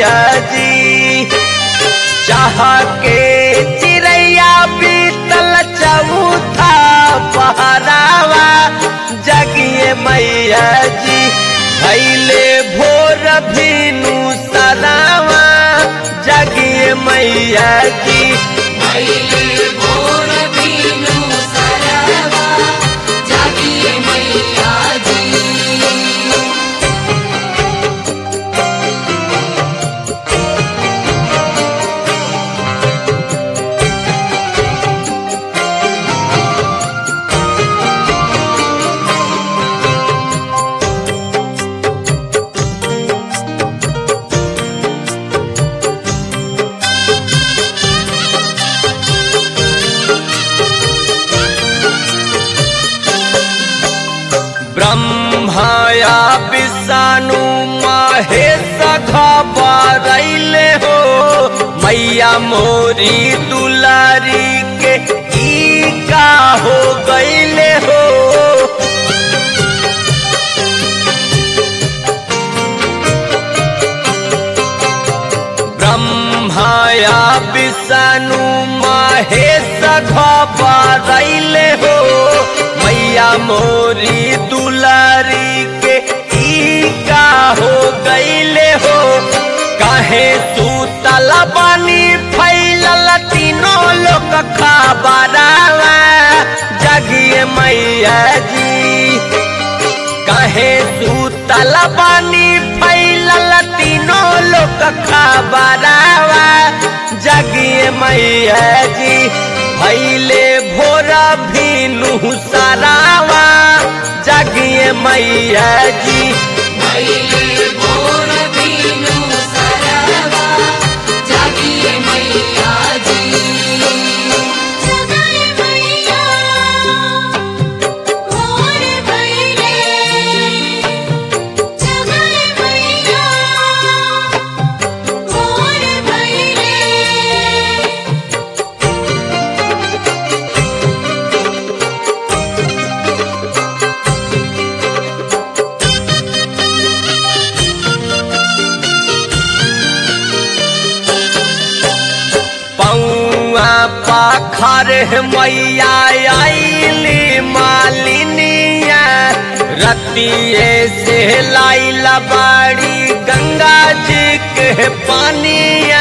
मैया जी चाह के चिड़ैया बीतल चौथा पहरावा जगिए मैया जी भैले भोर भीनु सरावा जगिए मैया जी भैले भोर बीनु सरवा जागिए मैया जी ब्रह्माया विषाणु महेश खबरैले हो मैया मोरी दुलारी के ई का हो गईले हो ब्रह्माया विषाणु महेश खबरैले हो मैया मोरी दुलारी के ई का हो गईले हो काहे सूतल बानी फैलल तीनों लोग खबरावा जगिए मैया जी कहे सूतल बानी फैलल तीनों लोग खबरावा जगिए मैया जी भैले भोरा भीनु सरावा जगिए मैया जी भैले भोर बीनु सरवा जागिए मैया जी जगाए मैया भोर भैले जगाए मैया भोर भैले पौआ पाखर मैया आईली मालिनिया रतिये से लाइल बाड़ी गंगा जी के पानिया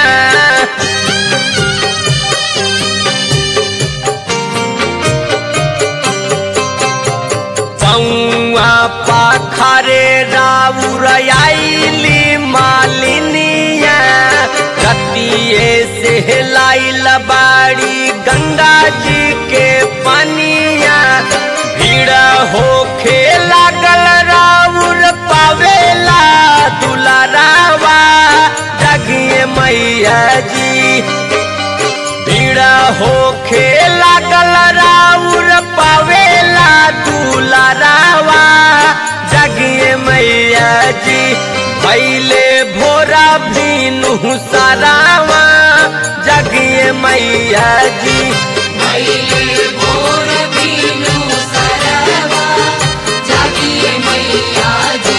पौआ पाखरे राउर आईली मालिनिया रतिये से लाइल बाड़ी गंगा जी के पनिया भीड़ होखे लागल राउर पावेला दुलारावा जगिए मैया जी भीड़ होखे लागल राउर पावेला दुलारावा जगिए मैया जी भैले भोरा भीनु सरावा जगिए मैया जी भैले भोर बीनु सरवा जागिए मैया जी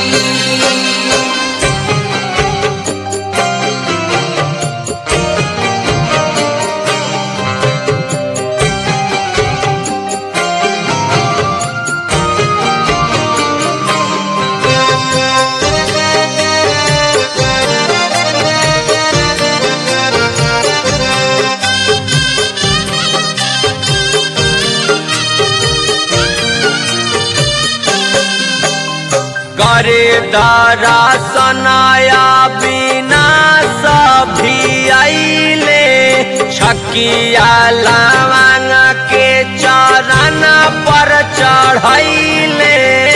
करे दारा सनाया बिना सभी आइले छकिया लावांग के चरण पर चढ़ैले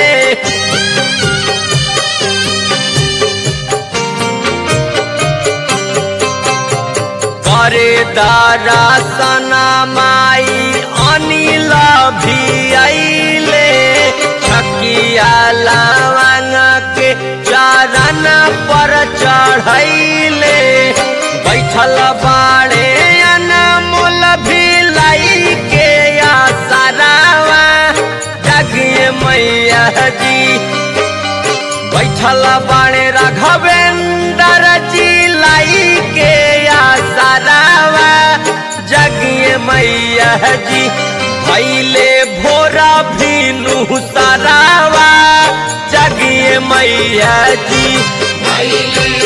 करे दारा सना माई अनिल भी आइले छकिया लावांग के चरण पर चढ़ैले बैठल बाड़े अनमोल भी लाई के आसरावा जगिए मैया जी बैठल बाड़े राघवेंद्र जी लाई लगाई के आसरावा जगिए मैया जी भैले भोरा भीनु सरावा जगिए मैया जी भैले